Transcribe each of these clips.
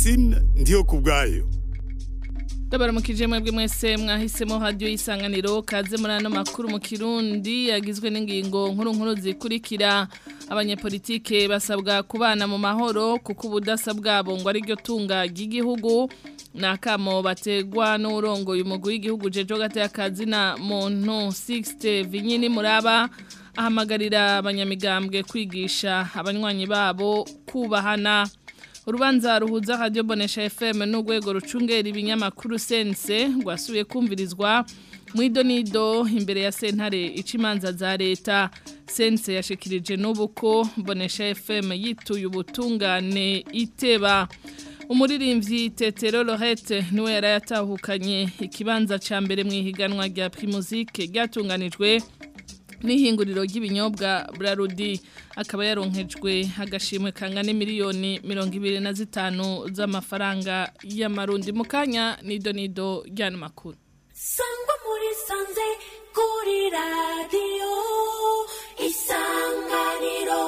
francine ndiyo ku bwayo ndabaramukije mwebwe mwese mwahisemo radiyo y'isanganiro kaze muri ano makuru mu kirundi yagizwe n'ingingo nkuru nkuru zikurikira abanyepolitike basabwa kubana mu mahoro kuko ubudasa bwabo ngo ariryo tunga ry'igihugu ni akamo bategwa n'urongoye umugwi w'igihugu jejo gateye akazina muntu sixte vinyini muraba ahamagarira abanyamigambwe kwigisha abanywanyi babo kubahana urubanza ruhuza radio bonesha FM n'urwego rucungera ibinyamakuru sense rwasubiye kumvirizwa mwido nido imbere ya sentare icimanza za leta sense yashikirije n'ubu ko bonesha FM yituye ubutungane iteba umuririmbyi tetero lorette niwe yari yatahukanye ikibanza ca mbere mu ihiganwa rya primusike ryatunganijwe n'ihinguriro ry'ibinyobwa Brarudi akaba yaronkejwe agashimwe kangana miliyoni mirongo ibiri na zitanu z'amafaranga y'amarundi mu kanya nido nido ry'ano makuru sangwa muri sanze kuri radiyo isanganiro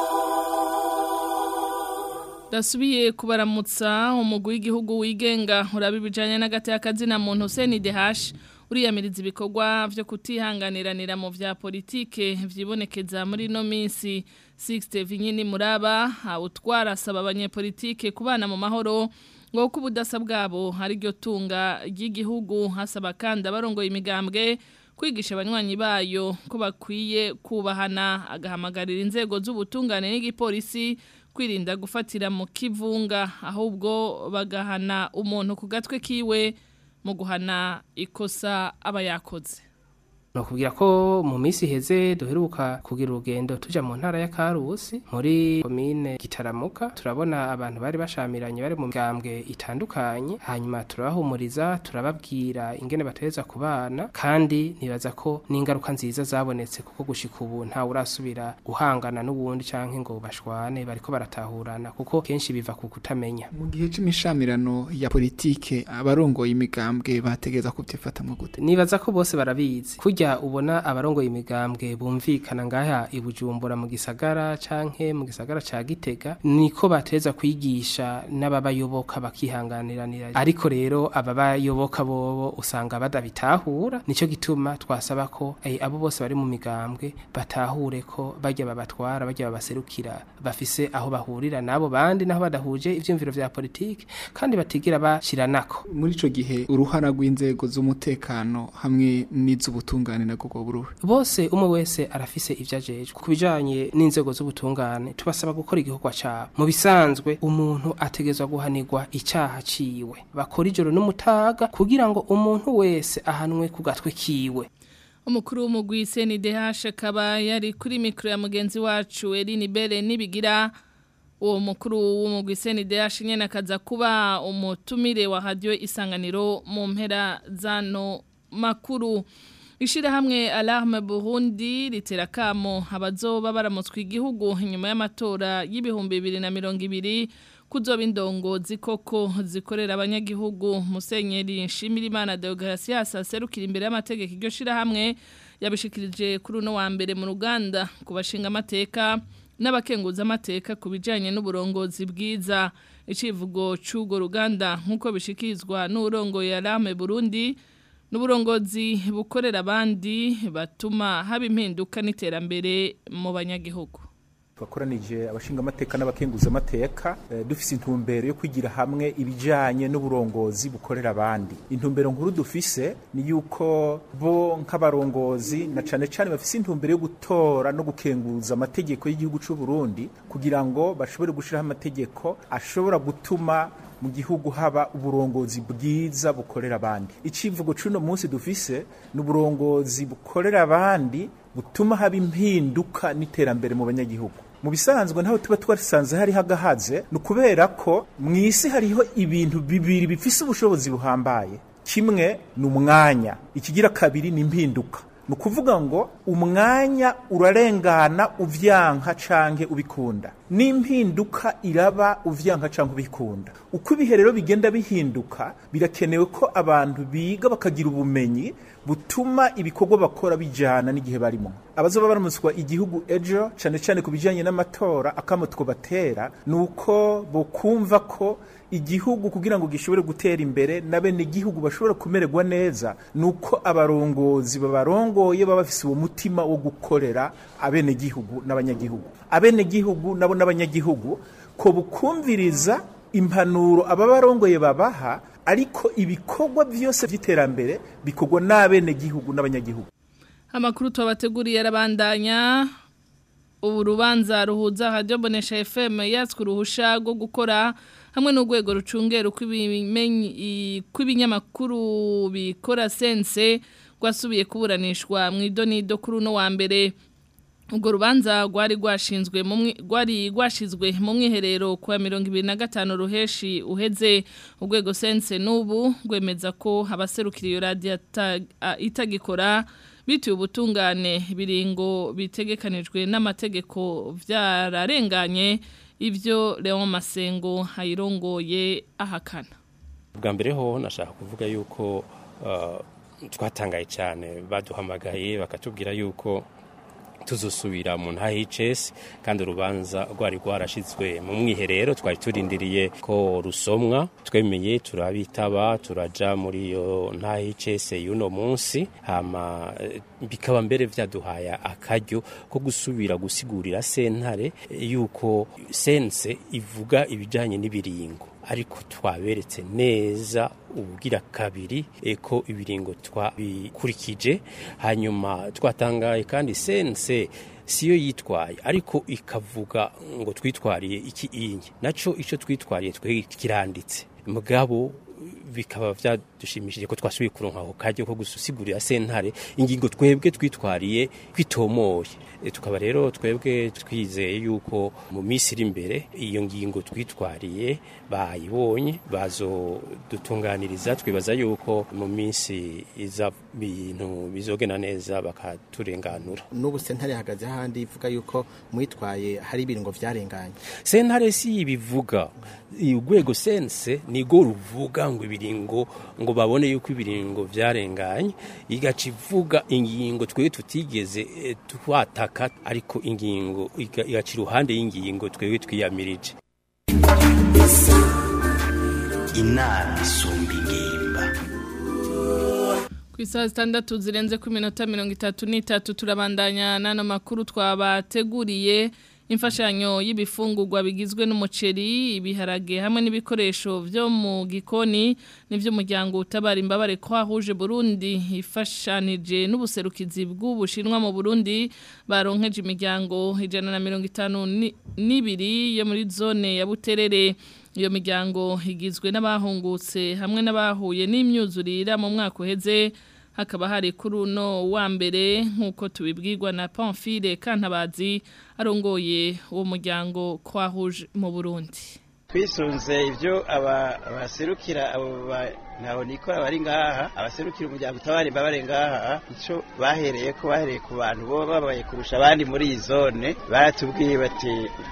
Dasubiye kubaramutsa umugwi w'igihugu wigenga uraba ibijanye n'agati y'akazina muntu Hussein Dehash uriyamiriza ibikorwa vyo kutihanganiranira mu vya politike vyibonekeza muri no minsi 60 vinyini muraba utwara asaba abanyepolitike kubana mu mahoro ngo ko ubudasa bwabo hari ryo tunga ry'igihugu hasaba kandi abarongoye imigambwe kwigisha abanywanyi bayo ko bakwiye kubahana agahamagarira inzego z'ubutungane n'igipolisi kwirinda gufatira mu kivunga ahubwo bagahana umuntu ku gatwe kiwe mu guhana ikosa aba yakoze Nokubwira ko mu minsi iheze duheruka kugira urugendo tuja mu ntara ya Karusi muri komine Gitaramuka turabona abantu bari bashamiranye bari mu migambwe itandukanye hanyuma turabahumuriza turababwira ingene bateza kubana kandi nibaza ko n'ingaruka nziza zabonetse kuko gushika ubu nta urasubira guhangana n'ubundi canke ngo bashwane bariko baratahurana kuko kenshi biva ku kutamenya mu gihe cy'imishamirano ya politike abarongoye imigambwe bategeza kubyifatamwe gute nibaza ko bose barabizi kurya ubona abarongoye imigambwe bumvikana ngaha ibujumbura mu gisagara canke mu gisagara ca Gitega niko bateza kwigisha n'ababayoboka bakihanganiranira ariko rero ababayoboka bobo usanga badabitahura nico gituma twasaba ko eh, abo bose bari mu migambwe batahure ko bajya babatwara bajya babaserukira bafise aho bahurira nabo bandi naho badahuje ivyumviro vya politike kandi batigira bashiranako muri ico gihe uruhara rw'inzego z'umutekano hamwe n'iz'ubutungane nabwo buruhe bose umwe wese arafise ivyo ajejwe ku bijanye n'inzego z'ubutungane tubasaba gukora igikorwa cabo mu bisanzwe umuntu ategezwa guhanirwa icaha ciwe bakora ijoro n'umutaga kugira ngo umuntu wese ahanwe ku gatwe kiwe umukuru w'umugwi CNDH akaba yari kuri mikro ya mugenzi wacu Eline Bere nibigira uwo mukuru w'umugwi CNDH nyene akaza kuba umutumire wa radio isanganiro mu mpera zano makuru Ishirahamwe Alarme Burundi ritera kamo abazoba baramutswe igihugu inyuma y'amatora y'ibihumbi 2020 kuzoba indongozi koko zikorera abanyagihugu Musenyeri Nshimirimana Deogratias aserukira imbere y'amategeko iryo shirahamwe yabishikirije kuri uno wa mbere mu Ruganda kubashinga amateka n'abakenguza amateka ku bijanye n'uburongozi bwiza icivugo c'ugo ruganda nkuko bishikirizwa n'urongoye Alarme Burundi n'uburongozi bukorera abandi batuma haba impinduka n'iterambere mu banyagihugu twakoranije abashinga amateka n'abakenguza amateka dufise intumbero yo kwigira hamwe ibijanye n'uburongozi bukorera abandi intumbero nkuru dufise ni yuko bo nk'abarongozi na cane cane bafise intumbero yo gutora no gukenguza amategeko y'igihugu c'u Burundi kugira ngo bashobore gushiraho amategeko ashobora gutuma mu gihugu haba uburongozi bwiza bukorera abandi icivugo cuno munsi dufise ni uburongozi bukorera abandi butuma haba impinduka n'iterambere mu banyagihugu mu bisanzwe ntaho tuba twasanze hariho agahaze ni ukubera ko mu isi hariho ibintu bibiri bifise ubushobozi buhambaye kimwe ni umwanya ikigira kabiri ni impinduka ni ukuvuga ngo umwanya urarengana uvyanka canke ubikunda n'impinduka iraba uvyanka canke ubikunda uko ibihe rero bigenda bihinduka birakenewe ko abantu biga bakagira ubumenyi butuma ibikorwa bakora bijana n'igihe barimo abazoba baramutswa igihugu ejo cane cane ku bijanye n'amatora akamo batera ni uko bokumva ko igihugu kugira ngo gishobore gutera imbere na bene igihugu bashobora kumererwa neza nuko abarongozi babarongoye baba bafise uwo mutima wo gukorera abene gihugu n'abanyagihugu abene gihugu nabo n'abanyagihugu ko bukumviriza impanuro ababarongoye babaha ariko ibikorwa byose by'iterambere bikorwa n'abene gihugu n'abanyagihugu Amakuru twabateguriye arabandanya ubu rubanza ruhuza radio bonesha FM yatswe uruhusha rwo gukora hamwe n'urwego rucungera kw'ibinyamakuru bikora sense rwasubiye kuburanishwa mu idonido kuri uno wa mbere ubwo rubanza rwari rwashinzwe rwari rwashizwe mu mwiherero kwa mirongo ibiri na gatanu ruheshi uheze urwego sense n'ubu rwemeza ko abaserukira iyo radiyo itagikora bituye ubutungane biringo bitegekanijwe n'amategeko byararenganye ibyo Leon Masengo ayirongoye ahakana bwa mbere ho nashaka kuvuga yuko twatangaye cyane baduhamagaye bakatubwira yuko tuzusubira mu ntahicesi kandi urubanza rwari rwarashyizwe mu mwiherero twari turindiriye ko rusomwa twemeye turabitaba turaja muri iyo ntahicesi y'uno munsi hama bikaba mbere byaduhaye akaryo ko gusubira gusigurira sentare yuko sense ivuga ibijyanye n'ibiringo ariko twaberetse neza ubugira kabiri eko ibiringo twabikurikije hanyuma twatangaye kandi sense siyo yitwaye ariko ikavuga ngo twitwariye iki inye naco ico twitwariye twe kiranditse mugabo bikaba byadushimishije ko twasubiye kuronka ako karyo ko gusigurira sentare ingingo twebwe twitwariye kwitomoye tukaba rero twebwe twizeye yuko mu minsi iri imbere iyo ngingo twitwariye bayibonye bazodutunganiriza twibaza yuko mu minsi iza bintu bizogena neza bakaturenganura n'ubu sentare ihagaze ahandi ivuga yuko mwitwaye hari ibiringo byarenganye sentare si ibivuga urwego sense nigo ruvuga ngo ibiringo ngo babone yuko ibiringo byarenganye igaca ivuga ingingo twebwe tutigeze twataka ariko ingingo igaca iruhande y'ingingo twebwe twiyamirije inama isumba ingimba ku isaha zitandatu zirenze ku minota mirongo itatu n'itatu turabandanya n'ano makuru twabateguriye imfashanyo y'ibifungurwa bigizwe n'umuceri ibiharage hamwe n'ibikoresho byo mu gikoni n'iby'umuryango utabara imbabare kwa huje Burundi ifashanije n'ubuserukizi bw'ubushinwa mu Burundi baronkeje imiryango ijana na mirongo itanu n'ibiri yo muri zone ya Buterere iyo miryango igizwe n'abahungutse hamwe n'abahuye n'imyuzurira mu mwaka uheze hakaba hari kuri uno wa mbere nk'uko tubibwirwa na Pamphile Kantabazi arongoye uwo muryango kwahuje mu Burundi twisunze ibyo abaserukira abo ntaho nikora bari ngaha abaserukira umuryango utabari bari ngaha icyo bahereye ko bahereye ku bantu bo babaye kurusha abandi muri iyi zone baratubwiye bati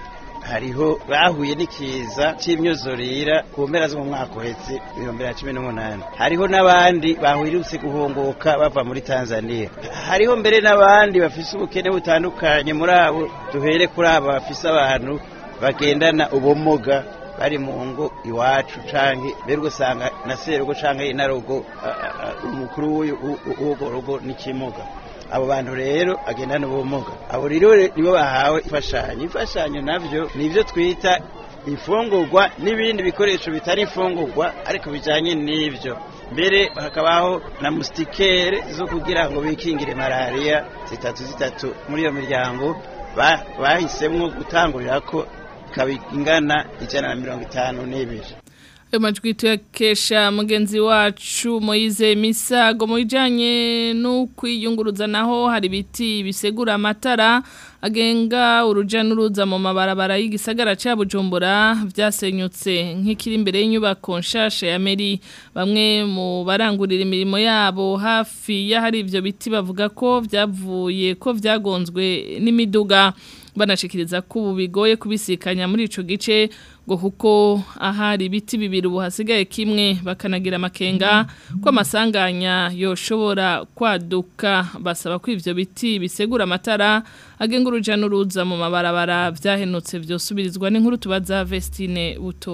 hariho bahuye n'ikiza cy'imyuzurira ku mpera zo mu mwaka uhetse ibihumbi bibiri na cumi n'umunani hariho n'abandi bahurutse guhunguka bava muri tanzania hariho mbere n'abandi bafise ubukene butandukanye muri abo duhere kuri abo bafise abantu bagendana ubumuga bari mu ngo iwacu canke mbere ugasanga na serugo canke inarugo umukuru w'urwo rugo n'ikimuga abo bantu rero agendana ubumuga abo rero nibo bahawe imfashanyo imfashanyo navyo nivyo twita imfungurwa n'ibindi bikoresho bitari imfungurwa ariko bijanye n'ivyo mbere hakabaho na mustikere zo kugira ngo bikingire malariya zitatu zitatu muri iyo miryango bahisemwo gutangurira ko ikaba ingana ijana na mirongo itanu n'ibiri ayo majwi tuyakesha mugenzi wacu Moise Misago mu bijyanye no kwiyunguruza naho hari ibiti bisegura amatara agenga urujya n'uruza mu mabarabara y'igisagara cya bujumbura byasenyutse nk'ikiri imbere y'inyubako nshasha ya meri bamwe mu barangurira imirimo yabo hafi y'ahari ibyo biti bavuga ko byavuye ko byagonzwe n'imiduga banashikiriza ko ubu bigoye kubisikanya muri ico gice ngo kuko ahari ibiti bibiri ubu hasigaye kimwe bakanagira amakenga ko amasanganya yoshobora kwaduka basaba ko ivyo biti bisegura amatara agenga uruja n'uruza mu mabarabara vyahenutse vyosubirizwa n'inkuru tubaza Vestine Butoyi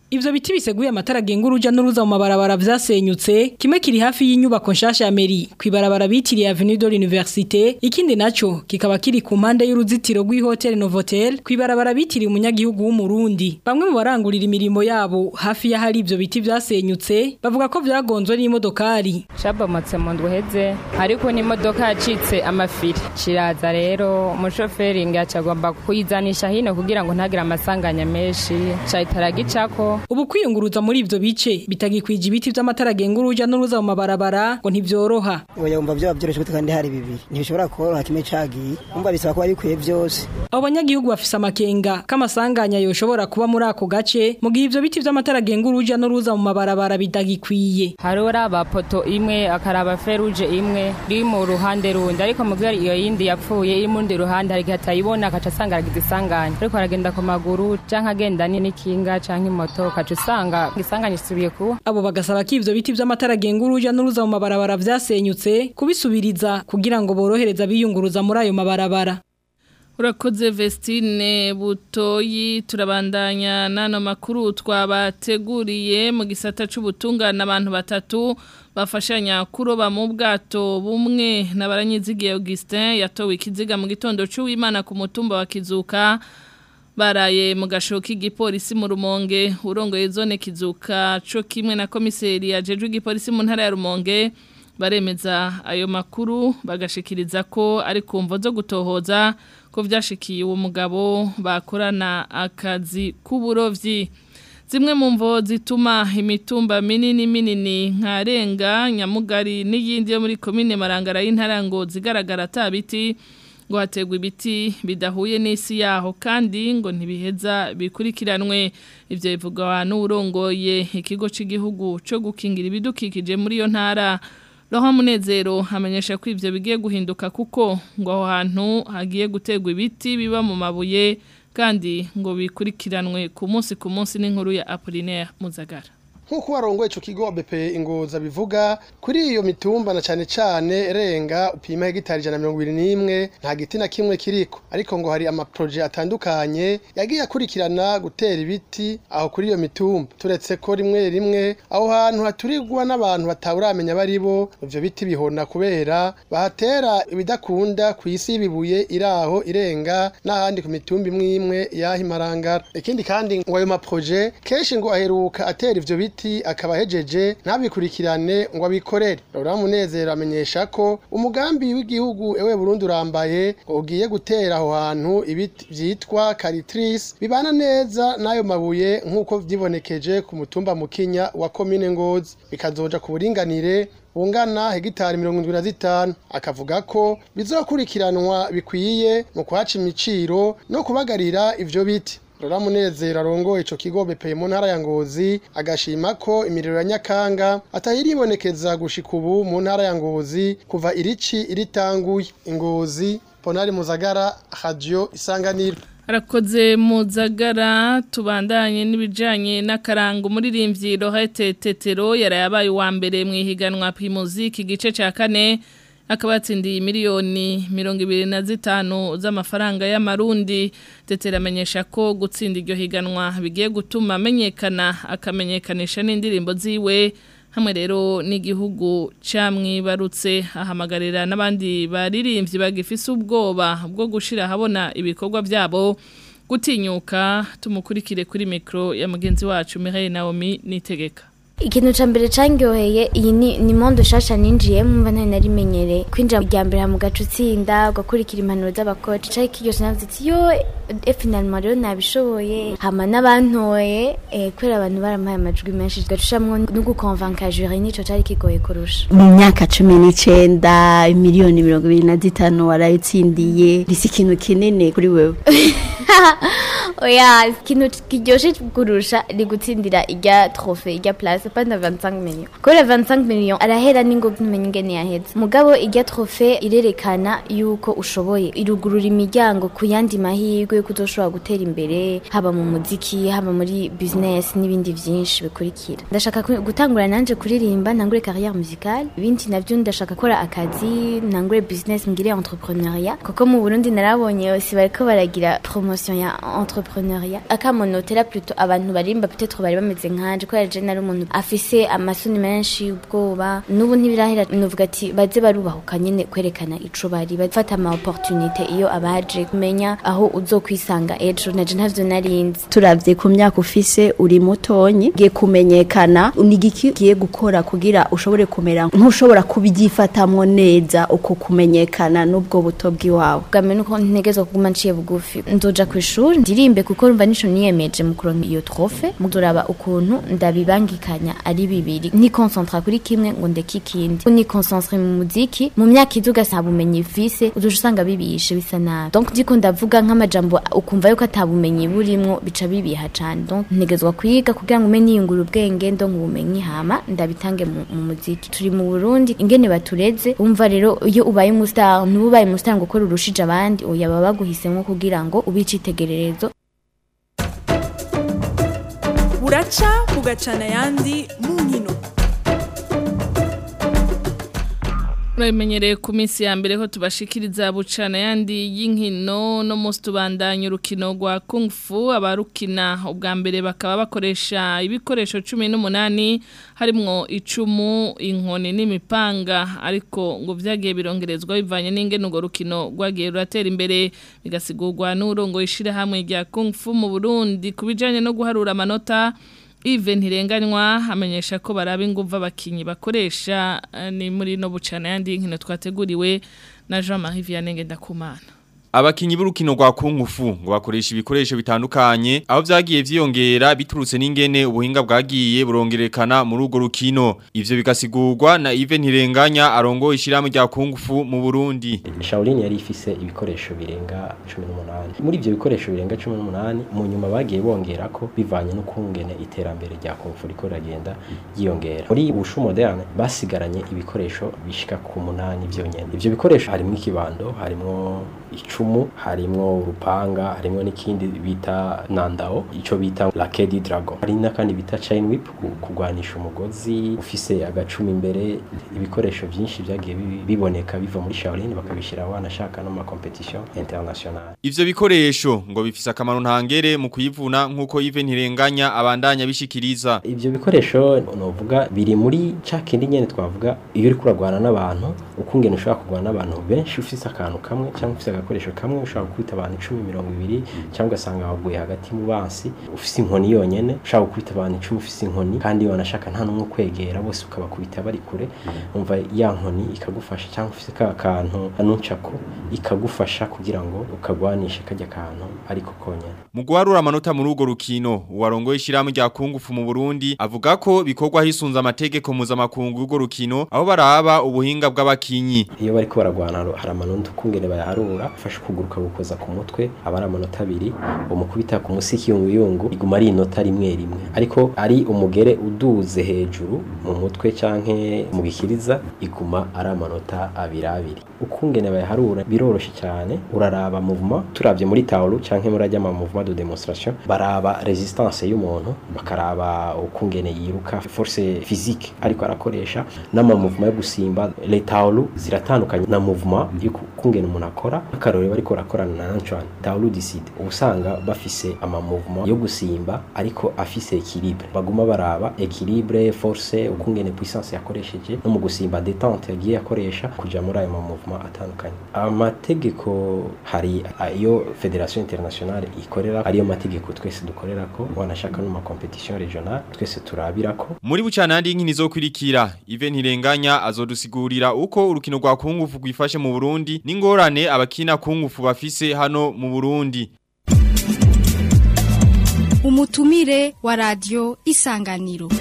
Ivyo biti biseguye amatara genga uruja n'uruza mu mabarabara vyasenyutse kimwe kiri hafi y'inyubako nshasha ya meri kwibarabara bitiriye Avenue de l'Université ikindi naco kikaba kiri ku mpande y'uruzitiro rw'ihotel Novotel kwibarabara bitiriye umunyagihugu w'umurundi bamwe mu barangurira imirimo yabo hafi ya hari ivyo biti vyasenyutse bavuga ko vyagonzwe n'imodokari cabomotse mu ndweheze ariko n'imodoka yacitse amafiri kiraza rero umushoferi ngacagomba kuyizanisha hino kugira ngo ntagire amasanganya menshi cahitara gicako ubu kwiyunguruza muri ivyo bice bitagikwije ibiti vy'amatara genga uruja n'uruza mu mabarabara ngo ntivyoroha oya umva vyoba vyoroshe gute kandi hari bibiri ntibishobora koroha kimwe cagiye umva bisaba ko babikwiye vyose abo banyagihugu bafise amakenga k'amasanganya yoshobora kuba muri ako gace mu gihe ivyo biti vy'amatara genga uruja n'uruza mu mabarabara bitagikwiye hariho poto imwe akaraba feruje imwe iri mu ruhande rundi ariko mu gihe iyo yindi yapfuye iri mu rundi ruhande hari igihe atayibona akaca asanga aragize isanganya ariko aragenda ku maguru canke agenda n'ikinga canke imoto ukaca usanga isanganya isubiye kuba abo bagasaba ko ivyo biti vy'amatara genga uruja n'uruza mu mabarabara vyasenyutse kubisubiriza kugira ngo borohereza biyunguruza muri ayo mabarabara Urakoze Vestine Butoyi turabandanya nano makuru twabateguriye mu gisata c'ubutungana abantu batatu bafashanya kuroba mu bwato bumwe n'abaranyizigiye Augustin yatowe ikiziga mu gitondo c'uwimana ku mutumba wa Kizuka baraye mu gashoka igipolisi mu rumonge urongoye zone Kizuka co kimwe na komiseri yajeje igipolisi mu ntara ya Rumonge baremeza ayo makuru bagashikiriza ko ari kumvo zo gutohoza ko vyashikiye uwo mugabo bakorana akazi k'uburovyi zimwe mu mvo zituma imitumba minini minini nkarenga nyamugari n'iyindi yo muri komine marangara y'intarango zigaragara atabiti ngo hategwe ibiti bidahuye n'isi yaho kandi ngo ntibiheza bikurikiranwe ivyo bivugwa n'urongoye ikigo cy'igihugu cyo gukingira ibidukikije muri iyo ntara Roho munezero hamenyesha ko ivyo bigiye guhinduka kuko ngo aho hantu hagiye gutegwa ibiti biba mu mabuye kandi ngo bikurikiranwe ku munsi ku munsi n'inkuru ya Apollinaire Muzagara nk'uko warongoye ico kigo BP ingoza bivuga kuri iyo mitumba na cane cane renga upima hegitari ijana mirongo ibiri n'imwe nta giti na kimwe kiriko ariko ngo hari amaproje atandukanye yagiye akurikirana gutera ibiti aho kuri iyo mitumba turetse ko rimwe rimwe aho hantu haturirwa n'abantu batawuramenya bari bo ivyo biti bihona kubera bahatera ibidakunda ku isi y'ibibuye iraho irenga n'ahandi ku mitumba imwe imwe yaho imarangara ikindi kandi ngo ayo maproje kenshi ngo aheruka atera ivyo biti biti akaba hejeje ntabikurikirane ngo abikorere Laura Munezero amenyesha ko umugambi w'igihugu ewe Burundi urambaye ngo ugiye gutera aho hantu ibiti vyitwa caritrice bibana neza nayo mabuye nkuko vyibonekeje ku mutumba mukinya wa commune Ngozi bikazoja ku buringanire bungana hegitari mirongo indwi na zitanu akavuga ko bizokurikiranwa bikwiye mu kwaca imiciro no kubagarira ivyo biti Rora munezero arongoye ico kigo BP mu ntara ya Ngozi agashima ko imiriro ya Nyakanga atayiribonekeza gushika ubu mu ntara ya Ngozi kuva irici iritanguye Ngozi Ponari Muzagara Radio Isanganiro Arakoze muzagara tubandanye n'ibijanye n'akarango umuririmbyi Rohete Tetero yarayabaye wa mbere mu ihiganwa Primuziki gice ca kane akaba yatsindiye miliyoni mirongo ibiri na zitanu z'amafaranga y'amarundi tetera amenyesha ko gutsinda iryo higanwa bigiye gutuma amenyekana akamenyekanisha n'indirimbo ziwe hamwe rero n'igihugu camwibarutse ahamagarira n'abandi baririmbyi bagifise ubwoba bwo gushira habona ibikorwa byabo gutinyuka tumukurikire kuri mikro ya mugenzi wacu Mireille Naomi nitegeka ikintu ca mbere cangyoheye iyi ni ni mondo shasha ninjiye mwumva ntari narimenyereye kwinjira rya mbere mu gace utsinda ugakurikira impanuro z'abakoci cari kiryoshe navuze ati yo e finalement rero nabishoboye hama n'abantoye eh, kubera abantu barampaye amajwi menshi gacushamwo no gukonvanka jury nico cari kigoye kurusha mu myaka cumi n'icenda miliyoni mirongo ibiri na zitanu warayitsindiye risi ikintu kinini kuri wewe oya ikintu kiryoshe kurusha ni gutsindira irya trofe irya place pas na 25 millions kubera 25 millions arahera ningo ntumenye ingene yaheze mugabo irya trofe irerekana yuko ushoboye irugurura imiryango ku yandi mahirwe yo kuzoshobora gutera imbere haba mu muziki haba muri business n'ibindi vyinshi bikurikira ndashaka ku- gutangura nanje kuririmba ntangure carrière musicale ibindi navyo ndashaka gukora akazi ntangure business ngire entrepreneuriat kuko mu Burundi narabonye bose bariko baragira promotion ya entrepreneuriat entrepreneuriat akamonotera plutôt abantu barimba peut-être bari bameze nkanje ko yaje nari umuntu afise amasoni menshi ubwoba nubu ntibirahera nuvuga ati baze barubahuka nyene kwerekana ico bari bafata ama opportunité iyo abaje kumenya aho uzokwisanga ejo naje ntavyo narinzi turavye ku myaka ufise uri mutonyi giye kumenyekana ni igiki giye gukora kugira ushobore kumera nk'ushobora kubyifatamwo neza uko kumenyekana n'ubwo buto bw'iwawe bwame nuko ntegezwa kuguma nciye bugufi nzoja ku ishuri ndirimbe kuko rumva nico niyemeje mu kuronka iyo trofe muzoraba ukuntu ndabibangikanya ari bibiri ni concentra kuri kimwe ngo ndeke ikindi ni concentre mu muziki mu myaka iza ugasaba ubumenyi vise uzoja usanga bibishe bisa nabi donc ndiko ndavuga nk'amajambo ukumva yuko atabumenyi burimwo bica bibiha cane donc ntegezwa kwiga kugira ngo ume niyungura ubwenge ndo ubumenyi hama ndabitange mu, mu muziki turi mu Burundi ingene batureze umva rero iyo ubaye umustar ntubaye umustar ngo ukora urushije abandi oya baba baguhisemwo kugira ngo ubice itegererezo buraca bugacana ayandi mu nkino Murabimenyereye ku minsi ya mbere ko tubashikiriza bucana yandi y'inkino no musi tubandanya urukino rwa Kung Fu abarukina ubwa mbere bakaba bakoresha ibikoresho cumi n'umunani harimwo icumu inkoni n'imipanga ariko ngo vyagiye birongerezwa bivanye n'ingene urwo rukino rwagiye ruratera imbere bigasigurwa n'urongo ishirahamwe rya Kung Fu mu Burundi kubijanye no guharura amanota Ive ntirenganywa amenyesha ko baraba inguva abakinyi bakoresha ni muri no bucana yandi nkino twateguriwe na Jean-Marie Vianney Ngendakumana Abakinyi b'urukino rwa kungufu ngo bakoresha ibikoresho bitandukanye aho vyagiye vyiyongera biturutse n'ingene ubuhinga bwagiye burongerekana muri urwo rukino ivyo bigasigurwa na Ive Ntirenganya arongo ishiramu rya kungufu mu Burundi Shaolin yari ifise ibikoresho birenga 18 muri ivyo bikoresho birenga 18 mu nyuma bagiye bongerako bivanye no kungene iterambere rya kungufu riko ragenda yiyongera muri ubushu moderne basigaranye ibikoresho bishika ku munani vyonyene ivyo bikoresho harimo ikibando harimo icumu harimwo urupanga harimwo n'ikindi bita nandao ico bita lakedi dragon hari n'akandi bita chain whip kugwanisha umugozi ufise agacumi imbere ibikoresho byinshi byagiye biboneka biva muri Shaolin bakabishira wanashaka no ma competition international ivyo bikoresho ngo bifise akamaro ntangere mu kuyivuna nkuko Yves Ntirenganya abandanya bishikiriza ivyo bikoresho novuga biri muri ca kindi nyene twavuga iyo uri kuragwana n'abantu ukungene ushobora kugwana n'abantu benshi ufise akantu kamwe cyangwa ufise agakoresho kamwe ushobora gukubita abantu icumi mirongo ibiri cyangwa ugasanga waguye hagati mu bansi ufise inkoni yonyene ushobora gukubita abantu icumi ufise inkoni kandi wanashaka nta n'umwe kwegera bose ukabakubita bari kure umva ya nkoni ikagufasha cyangwa ufise ka kantu anuncako ikagufasha kugira ngo ukagwanishe kajya kantu ariko konyene mu guharura amanota muri urwo rukino uwarongoye ishiramu rya kungufu mu Burundi avuga ko bikorwa hisunza amategeko mpuzamakungu y'urwo rukino aho baraba ubuhinga bw'abakinyi iyo bariko baragwana hari amanota ukungene bayaharura ufashe kuguruka gukoza ku mutwe aba ari amanota abiri umukubita ku musi kiyunguyungu iguma ari inota rimwe rimwe ariko ari umugere uduze hejuru mu mutwe canke mu gikiriza iguma ari amanota abiri abiri ukungene bayaharura biroroshe cyane uraraba movement turavye muri taulu canke muri ajya ma mouvement de démonstration baraba resistance y'umuntu bakaraba ukungene yiruka force physique ariko arakoresha n'ama mouvement yo gusimba les taulu ziratandukanye na mouvement y'ukungene umuntu akora akarore bariko rakorana na Antoine taulu decide ubusanga bafise ama mouvement yo gusimba ariko afise équilibre baguma baraba équilibre force ukungene puissance yakoresheje no mu gusimba détente yagiye akoresha kuja muri ayo ma mouvement atandukanye amategeko hari ayo federation internationale ikorera ariyo mategeko twese dukorerako wanashaka no ma competition regionale twese turabirako muri bucana yandi nkini zokwirikira Ive Ntirenganya azodusigurira uko urukino rwa kungufu rwifashe mu Burundi n'ingorane abakina kungufu bafise hano mu Burundi umutumire wa radio isanganiro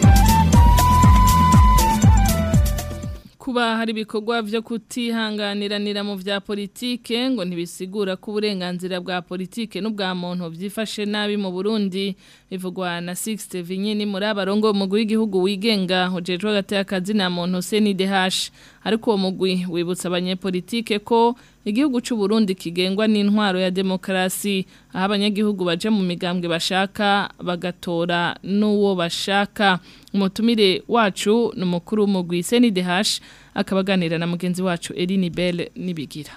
kuba hari ibikorwa byo kutihanganiranira mu vya politike ngo ntibisigura ko uburenganzira bwa politike n'ubwa muntu byifashe nabi mu Burundi bivugwa na 60 Vinyini muri abarongo mu w'igihugu wigenga hojejwe hagati y'akazi na muntu CNDH ariko uwo mugwi wibutsa abanyepolitike ko igihugu cy'u Burundi kigengwa n'intwaro ya demokrasi aho abanyagihugu baje mu migambwe bashaka bagatora n'uwo bashaka umutumire wacu n'umukuru w'umugwi CNDH akabaganira na mugenzi wacu Eline Bell nibigira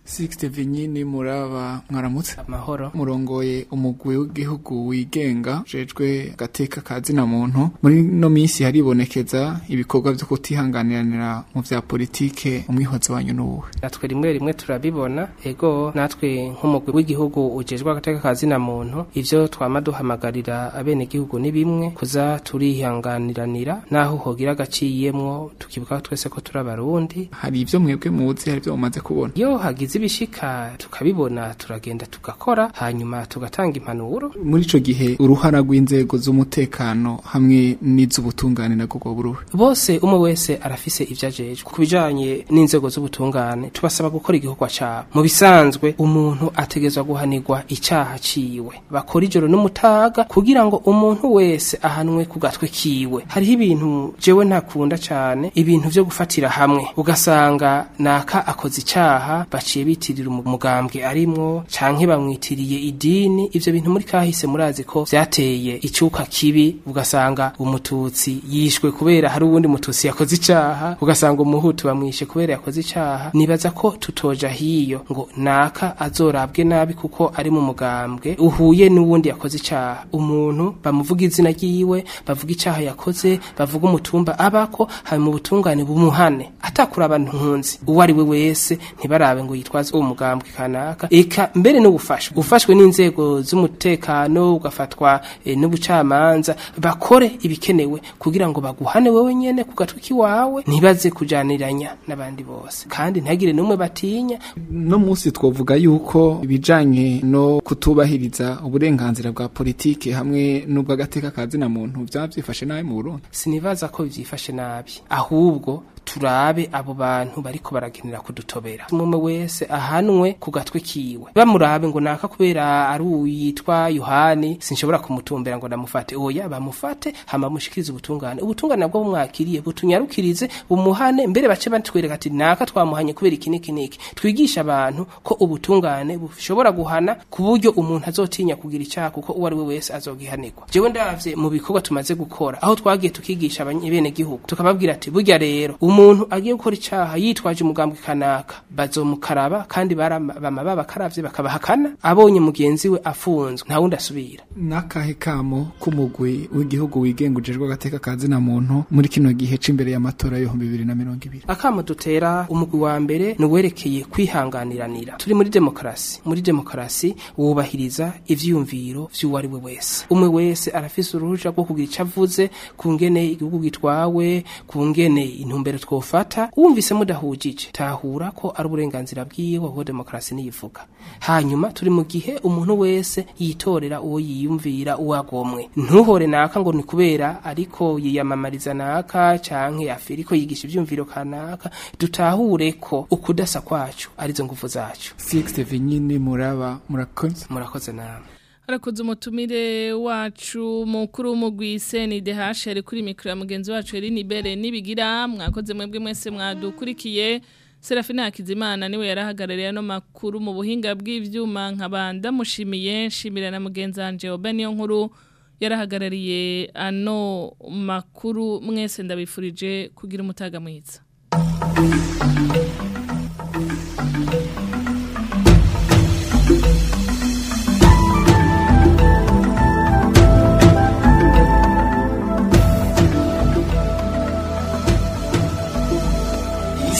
Sixte Vinyini muraba mwaramutse amahoro murongoye umugwi w'igihugu wigenga jejwe gateka kazina muntu muri no minsi haribonekeza ibikorwa byo kutihanganiranira mu vya politike umwihozo wanyu nuwe natwe rimwe rimwe turabibona ego natwe nk'umugwi w'igihugu ujejwe agateka kazina muntu ivyo twama duhamagarira abene gihugu ni bimwe kuza turihanganiranira naho hogira agaciyemwo tukibuka twese ko turi abarundi hari ivyo mwebwe muzi hari ivyo mumaze kubona iyo hagize ibishika tukabibona turagenda tugakora hanyuma tugatanga impanuro muri ico gihe uruhara rw'inzego z'umutekano hamwe n'iz'ubutungane nagwo bwo buruhe bose umwe wese arafise ivyo ajejwe ku bijanye n'inzego z'ubutungane tubasaba gukora igikorwa cabo mu bisanzwe umuntu ategezwa guhanirwa icaha ciwe bakora ijoro n'umutaga kugira ngo umuntu wese ahanwe ku gatwe kiwe hariho ibintu jewe ntakunda cane ibintu vyo gufatira hamwe ugasanga naka akoze icaha baciye bitirira umugambwe arimwo canke bamwitiriye idini ivyo bintu muri kahise murazi ko vyateye icuka kibi ugasanga umututsi yishwe kubera hari uwundi mututsi yakoze icaha ugasanga umuhutu bamwishe kubera yakoze icaha nibaza ko tutoja hiyo ngo naka azorabwe nabi kuko ari mu mugambwe uhuye n'uwundi yakoze icaha umuntu bamuvuga izina ryiwe bavuga icaha yakoze bavuga umutumba abako hanyuma ubutungane bumuhane atakura ntunzi uwo ari we wese ntibarabe ngo yitwaze uwo mugambwe kanaka eka mbere no gufasha ufashwe n'inzego z'umutekano ugafatwa e, n'ubucamanza bakore ibikenewe kugira ngo baguhane wewe nyene ku gatwe kiwawe ntibaze kujaniranya n'abandi bose kandi ntagire n'umwe batinya no munsi twovuga yuko ibijanye no kutubahiriza uburenganzira bwa politike hamwe n'ubw'agateka kazina muntu vyavyifashe nabi mu Burundi sinibaza ko vyifashe nabi ahubwo turabe abo bantu bariko baragenera kudutobera umwe wese ahanwe ku gatwe kiwe bamurabe ngo naka kubera ari uyitwa Yohani sinshobora kumutumbera ngo ndamufate oya bamufate hama mushikirize ubutungane ubutungane nabwo bumwakiriye butunyarukirize bumuhane mbere bace batwereka ati naka twamuhanye kubera iki niki niki twigisha abantu ko ubutungane bushobora guhana ku buryo umuntu azotinya kugira icyaha kuko uwo ari we wese azogihanirwa jewe ndavye mu bikorwa tumaze gukora aho twagiye tukigisha abene gihugu tukababwira ati burya rero umuntu agiye gukora icaha yitwaje umugambwe kanaka bazomukaraba kandi bama babakaravye bakabahakana abonye mugenzi we afunzwe nta wundi asubira nakahe kamo k'umugwi w'igihugu wigenga ujejwe agateka kazina muntu muri kino gihe c'imbere y'amatora y'ibihumbi bibiri na mirongo ibiri akamo dutera umugwi wa mbere ni uwerekeye kwihanganiranira turi muri demokarasi muri demokarasi wubahiriza ivyiyumviro vy'uwo ari we wese umwe wese arafise uruhusha rwo kugira ico avuze ku ngene igihugu gitwawe ku ngene intumbero twofata wumvise mudahujije tahura ko ari uburenganzira bwiwe aho demokarasi niyivuga hanyuma turi mu gihe umuntu wese yitorera uwo yiyumvira uwagomwe ntuhore naka ngo ni kubera ariko yiyamamariza naka canke afiriko yigisha ivyumviro kanaka dutahure ko ukudasa kwacu arizo nguvu zacu Sixte Vinyini muraba murakoze murakoze nawe Arakoze umutumire wacu mukuru w'umugwi CNDH ari kuri mikro ya mugenzi wacu Eline Bere nibigira mwakoze mwebwe mwese mwadukurikiye Serafina Hakizimana niwe yarahagarariye no makuru mu buhinga bw'ivyuma nkabanda mushimiye nshimira na mugenzi wanje Obeniyo nkuru yarahagarariye ano makuru mwese ndabifurije kugira umutaga mwiza